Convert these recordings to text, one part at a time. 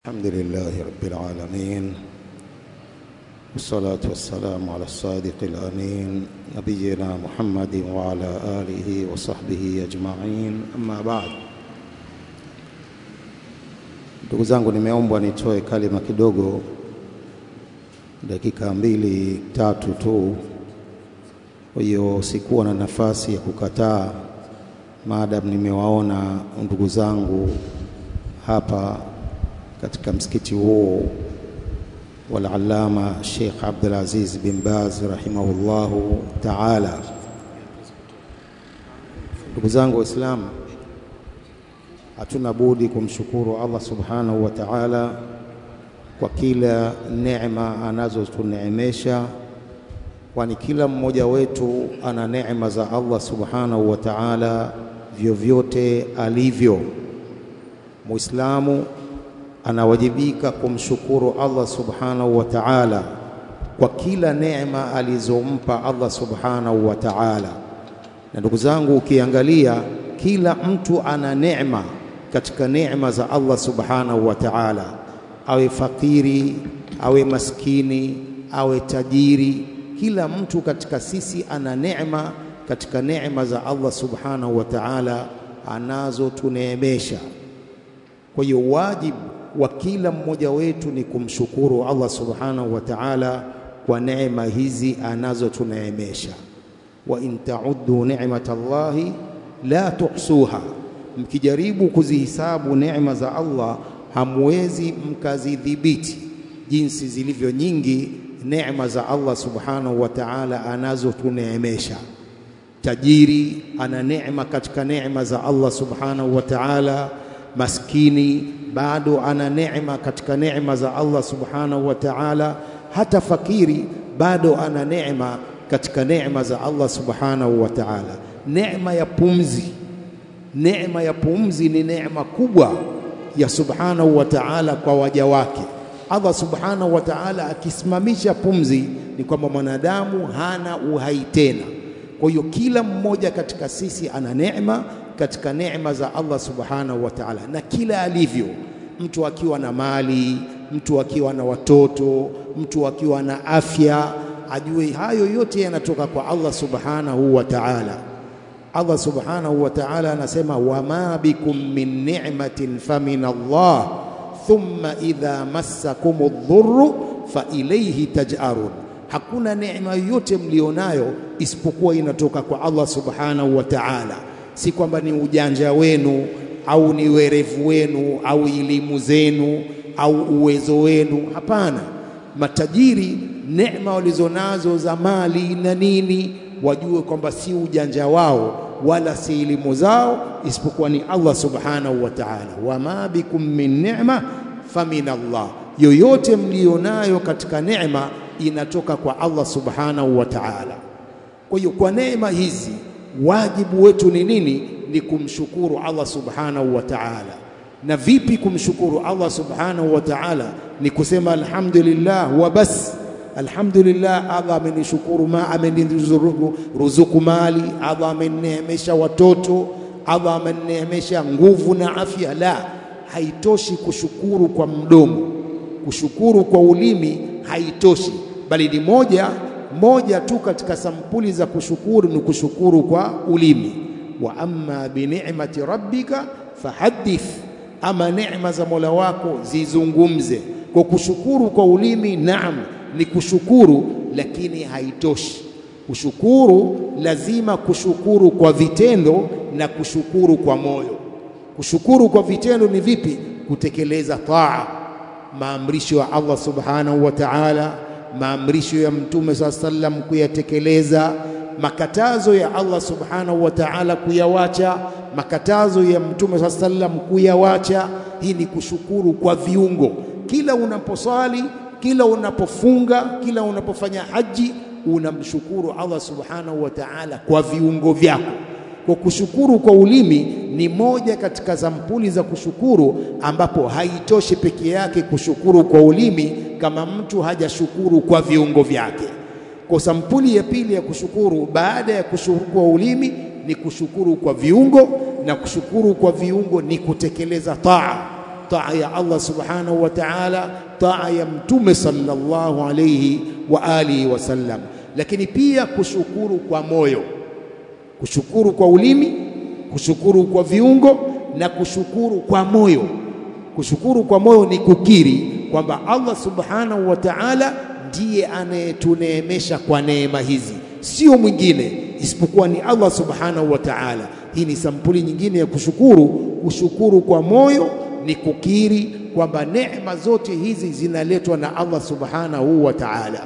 الحمد لله رب العالمين والصلاة والسلام على الصادق الأمين نبينا محمد وعلى آله وصحبه أجمعين أما بعد ndugu zangu nimeombwa nitoe kalima kidogo dakika mbili tatu tu kwa hiyo sikuwa na nafasi ya kukataa maadamu nimewaona ndugu zangu hapa katika msikiti huu walalama Sheikh Abdul Aziz bin Baz rahimahullahu taala. Ndugu zangu Waislamu, hatuna budi kumshukuru Allah subhanahu wa taala kwa kila neema anazotuneemesha, kwani kila mmoja wetu ana neema za Allah subhanahu wa taala vyovyote alivyo. Muislamu anawajibika kumshukuru Allah subhanahu wa ta'ala kwa kila neema alizompa Allah subhanahu wa ta'ala. Na ndugu zangu, ukiangalia kila mtu ana neema katika neema za Allah subhanahu wa ta'ala, awe fakiri, awe maskini, awe tajiri, kila mtu katika sisi ana neema katika neema za Allah subhanahu wa ta'ala anazotuneemesha. Kwa hiyo wajibu wa kila mmoja wetu ni kumshukuru Allah subhanahu wa ta'ala kwa neema hizi anazotuneemesha. wa in ta'uddu ni'matallahi la tuhsuha, mkijaribu kuzihisabu neema za Allah hamwezi mkazidhibiti jinsi zilivyo nyingi neema za Allah subhanahu wa ta'ala anazotuneemesha. Tajiri ana neema katika neema za Allah subhanahu wa ta'ala, maskini bado ana neema katika neema za Allah subhanahu wa ta'ala. Hata fakiri bado ana neema katika neema za Allah subhanahu wa ta'ala. Neema ya pumzi, neema ya pumzi ni neema kubwa ya subhanahu wa ta'ala kwa waja wake. Allah subhanahu wa ta'ala akisimamisha pumzi, ni kwamba mwanadamu hana uhai tena. Kwa hiyo kila mmoja katika sisi ana neema katika neema za Allah subhanahu wa ta'ala, na kila alivyo mtu akiwa na mali, mtu akiwa na watoto, mtu akiwa na afya, ajue hayo yote yanatoka kwa Allah subhanahu wa ta'ala. Allah subhanahu wa ta'ala anasema wama bikum min ni'matin famin Allah thumma idha massakum dhurru fa ilayhi taj'arun, hakuna neema yoyote mlionayo isipokuwa inatoka kwa Allah subhanahu wa ta'ala, si kwamba ni ujanja wenu au ni werevu wenu au elimu zenu au uwezo wenu. Hapana, matajiri neema walizonazo za mali na nini, wajue kwamba si ujanja wao wala si elimu zao, isipokuwa ni Allah subhanahu wa ta'ala. Wama bikum min ni'ma famin Allah, yoyote mlionayo katika neema inatoka kwa Allah subhanahu wa ta'ala. Kwa hiyo kwa neema hizi wajibu wetu ni nini? Ni kumshukuru Allah subhanahu wa ta'ala. Na vipi kumshukuru Allah subhanahu wa ta'ala? Ni kusema alhamdulillah wa bas. Alhamdulillah, Allah amenishukuru, ma ameniruzuku ruzuku mali, Allah amenineemesha watoto, Allah amenineemesha nguvu na afya. La, haitoshi kushukuru kwa mdomo, kushukuru kwa ulimi haitoshi, bali ni moja moja tu katika sampuli za kushukuru ni kushukuru kwa ulimi wa amma bi ni'mati rabbika fahaddith, ama neema za Mola wako zizungumze. Kwa kushukuru kwa ulimi, naam, ni kushukuru, lakini haitoshi. Kushukuru lazima kushukuru kwa vitendo na kushukuru kwa moyo. Kushukuru kwa vitendo ni vipi? Kutekeleza taa, maamrisho ya Allah subhanahu wa ta'ala, maamrisho ya Mtume saa sallam kuyatekeleza makatazo ya Allah subhanahu wa ta'ala kuyawacha, makatazo ya Mtume saa sallam kuyawacha. Hii ni kushukuru kwa viungo. Kila unaposwali, kila unapofunga, kila unapofanya haji, unamshukuru Allah subhanahu wa ta'ala kwa viungo vyako. Kwa kushukuru kwa ulimi ni moja katika sampuli za kushukuru, ambapo haitoshi peke yake kushukuru kwa ulimi kama mtu hajashukuru kwa viungo vyake. Kwa sampuli ya pili ya kushukuru baada ya kushukuru kwa ulimi ni kushukuru kwa viungo, na kushukuru kwa viungo ni kutekeleza taa. taa ya Allah subhanahu wa ta'ala, taa ya Mtume sallallahu alayhi wa alihi wasallam, lakini pia kushukuru kwa moyo, kushukuru kwa ulimi, kushukuru kwa viungo na kushukuru kwa moyo. Kushukuru kwa moyo ni kukiri kwamba Allah subhanahu wa ta'ala ndiye anayetuneemesha kwa neema hizi, sio mwingine isipokuwa ni Allah subhanahu wa ta'ala. Hii ni sampuli nyingine ya kushukuru. Kushukuru kwa moyo ni kukiri kwamba neema zote hizi zinaletwa na Allah subhanahu wa ta'ala.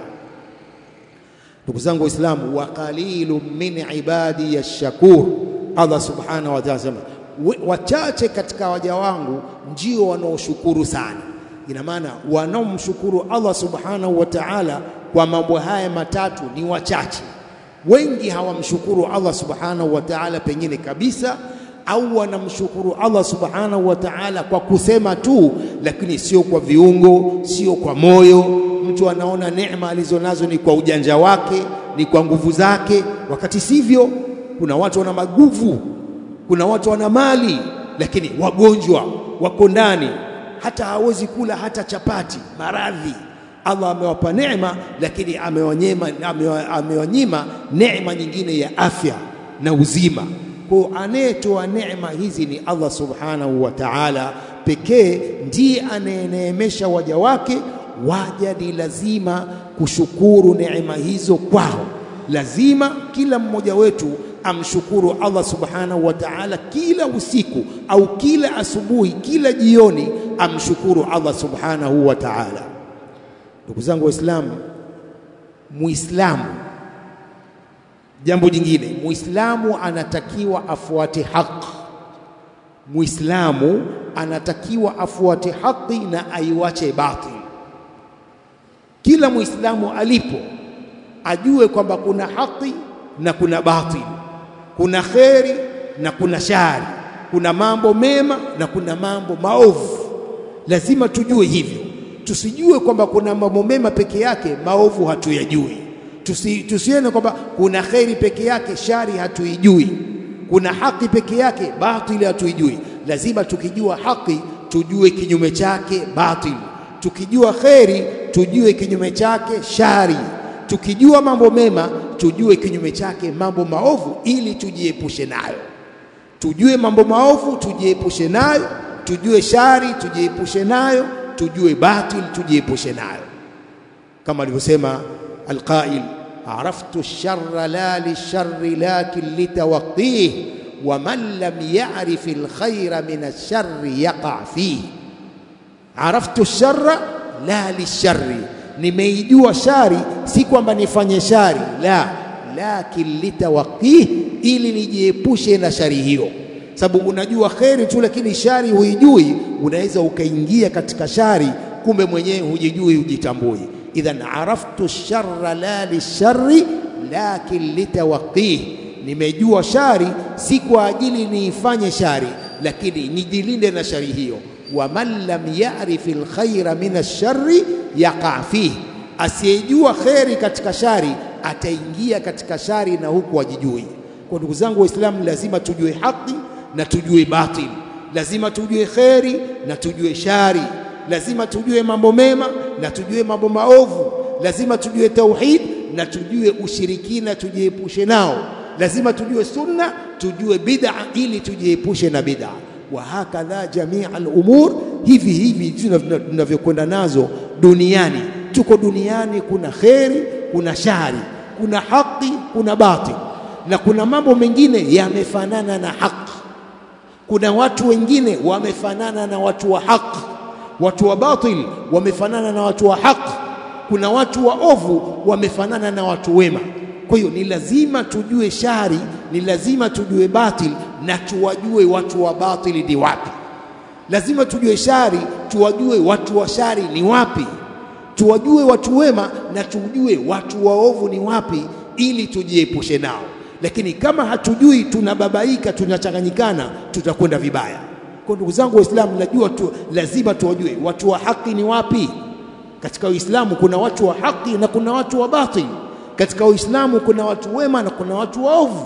Ndugu zangu Waislamu, wa qalilun min ibadi yashkur, Allah subhanahu wa ta'ala sema wachache katika waja wangu ndio wanaoshukuru sana. Ina maana wanaomshukuru Allah subhanahu wa ta'ala kwa mambo haya matatu ni wachache. Wengi hawamshukuru Allah subhanahu wa ta'ala pengine kabisa, au wanamshukuru Allah subhanahu wa ta'ala kwa kusema tu, lakini sio kwa viungo, sio kwa moyo. Mtu anaona neema alizonazo ni kwa ujanja wake, ni kwa nguvu zake, wakati sivyo. Kuna watu wana maguvu, kuna watu wana mali, lakini wagonjwa wako ndani, hata hawezi kula hata chapati, maradhi Allah amewapa neema lakini amewanyima amewanyima neema nyingine ya afya na uzima. Kwa anayetoa neema hizi ni Allah subhanahu wa ta'ala pekee, ndiye anayeneemesha waja wake. Waja ni lazima kushukuru neema hizo kwao, lazima kila mmoja wetu amshukuru Allah subhanahu wa ta'ala kila usiku au kila asubuhi, kila jioni, amshukuru Allah subhanahu wa ta'ala. Ndugu zangu Waislamu, Muislamu, jambo jingine, Muislamu anatakiwa afuate haki. Muislamu anatakiwa afuate haki na aiwache batil. Kila Muislamu alipo ajue kwamba kuna haki na kuna batil, kuna kheri na kuna shari, kuna mambo mema na kuna mambo maovu. Lazima tujue hivyo tusijue kwamba kuna mambo mema peke yake, maovu hatuyajui. Tusi, tusione kwamba kuna kheri peke yake, shari hatuijui. Kuna haki peke yake, batili hatuijui. Lazima tukijua haki tujue kinyume chake batili, tukijua kheri tujue kinyume chake shari, tukijua mambo mema tujue kinyume chake mambo maovu, ili tujiepushe nayo. Tujue mambo maovu tujiepushe nayo, tujue shari tujiepushe nayo tujue batil tujiepushe nayo, kama alivyosema alqail, araftu sharra la lisharri lakin litawaqih wa man lam ya'rif alkhayra min alsharri yaqa fihi. Araftu sharra la lisharri, nimeijua shari, si kwamba nifanye shari, la lakin litawaqih, ili nijiepushe na shari hiyo sababu unajua kheri tu, lakini shari huijui, unaweza ukaingia katika shari, kumbe mwenyewe hujijui, hujitambui. Idhan araftu sharra la lisharri lakin litawaqih, nimejua shari si kwa ajili niifanye shari, lakini nijilinde na shari hiyo. Wa man lam ya'rif alkhaira min alsharri yaqa fihi, asiyejua kheri katika shari ataingia katika shari na huku ajijui. Kwa ndugu zangu Waislamu, lazima tujue haki na tujue batil, lazima tujue kheri na tujue shari, lazima tujue mambo mema na tujue mambo maovu, lazima tujue tauhid na tujue ushirikina, tujiepushe nao, lazima tujue sunna, tujue bid'a ili tujiepushe na bid'a. Wa hakadha jamia al-umur, hivi hivi tunavyokwenda nazo duniani. Tuko duniani, kuna kheri, kuna shari, kuna haki, kuna batil, na kuna mambo mengine yamefanana na haki kuna watu wengine wamefanana na watu wa haki, watu wa batil wamefanana na watu wa haki, kuna watu waovu wamefanana na watu wema. Kwa hiyo ni lazima tujue shari, ni lazima tujue batil na tuwajue watu wa batili ni wapi. Lazima tujue shari, tuwajue watu wa shari ni wapi, tuwajue watu wema na tujue watu waovu ni wapi, ili tujiepushe nao lakini kama hatujui, tunababaika, tunachanganyikana, tutakwenda vibaya. Kwa ndugu zangu Waislamu, najua tu, lazima tuwajue watu wa haki ni wapi. Katika Uislamu kuna watu wa haki na kuna watu wa batili. Katika Uislamu kuna watu wema na kuna watu waovu.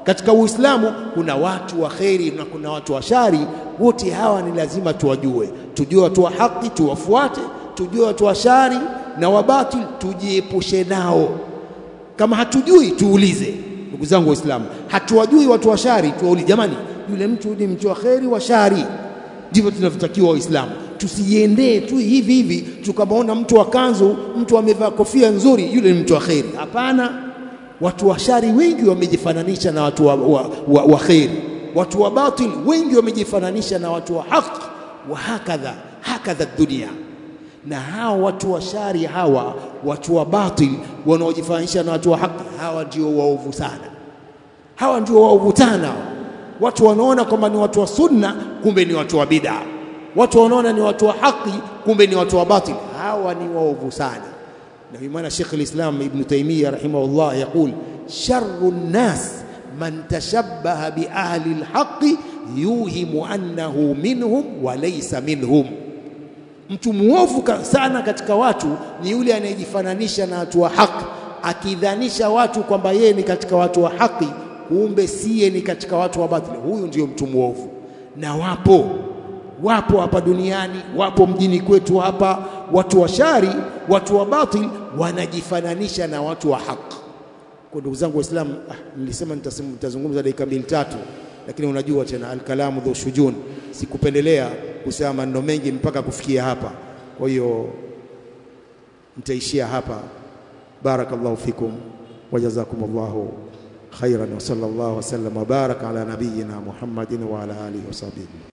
Katika Uislamu kuna watu wa kheri na kuna watu wa shari. Wote hawa ni lazima tuwajue, tujue watu wa haki tuwafuate, tujue watu wa shari na wabatil tujiepushe nao. Kama hatujui tuulize. Ndugu zangu Waislamu, hatuwajui watu wa shari, tuwaulize, jamani, yule mtu ni mtu wa kheri wa shari? Ndivyo tunavyotakiwa Waislamu, tusijiendee tu hivi hivi tukamwona mtu wa kanzu, mtu amevaa kofia nzuri, yule ni mtu wa kheri. Hapana, watu wa shari wengi wamejifananisha na watu wa, wa, wa, wa kheri. Watu wa batil wengi wamejifananisha na watu wa haki. Wa hakadha hakadha dunia na hawa watu wa shari hawa watu wa batil wanaojifananisha na watu wa haki hawa ndio waovu sana, hawa ndio waovu sana. Watu wanaona kwamba ni watu wa sunna, kumbe ni watu wa bid'a. Watu wanaona ni watu wa haki, kumbe ni watu wa batil. Hawa ni waovu sana. Na ndio maana Sheikh al-Islam Ibn Taymiyyah rahimahullah yaqul sharru nnas man tashabbaha bi ahli al-haqqi yuhimu annahu minhum wa laysa minhum Mtu muovu sana katika watu ni yule anayejifananisha na watu wa haki, akidhanisha watu kwamba yeye ni katika watu wa haki, kumbe siye ni katika watu wa batili. Huyu ndio mtu muovu, na wapo wapo hapa duniani, wapo mjini kwetu hapa, watu wa shari, watu wa batili wanajifananisha na watu wa haki. Kwa ndugu zangu Waislamu, ah, nilisema nitazungumza dakika mbili tatu, lakini unajua tena alkalamu dhu shujun, sikupendelea kusema maneno mengi mpaka kufikia hapa. Kwa hiyo nitaishia hapa. Barakallahu fikum wa jazakumullahu khairan wa sallallahu wasallam wa baraka ala nabiyyina Muhammadin wa ala alihi wa sahbihi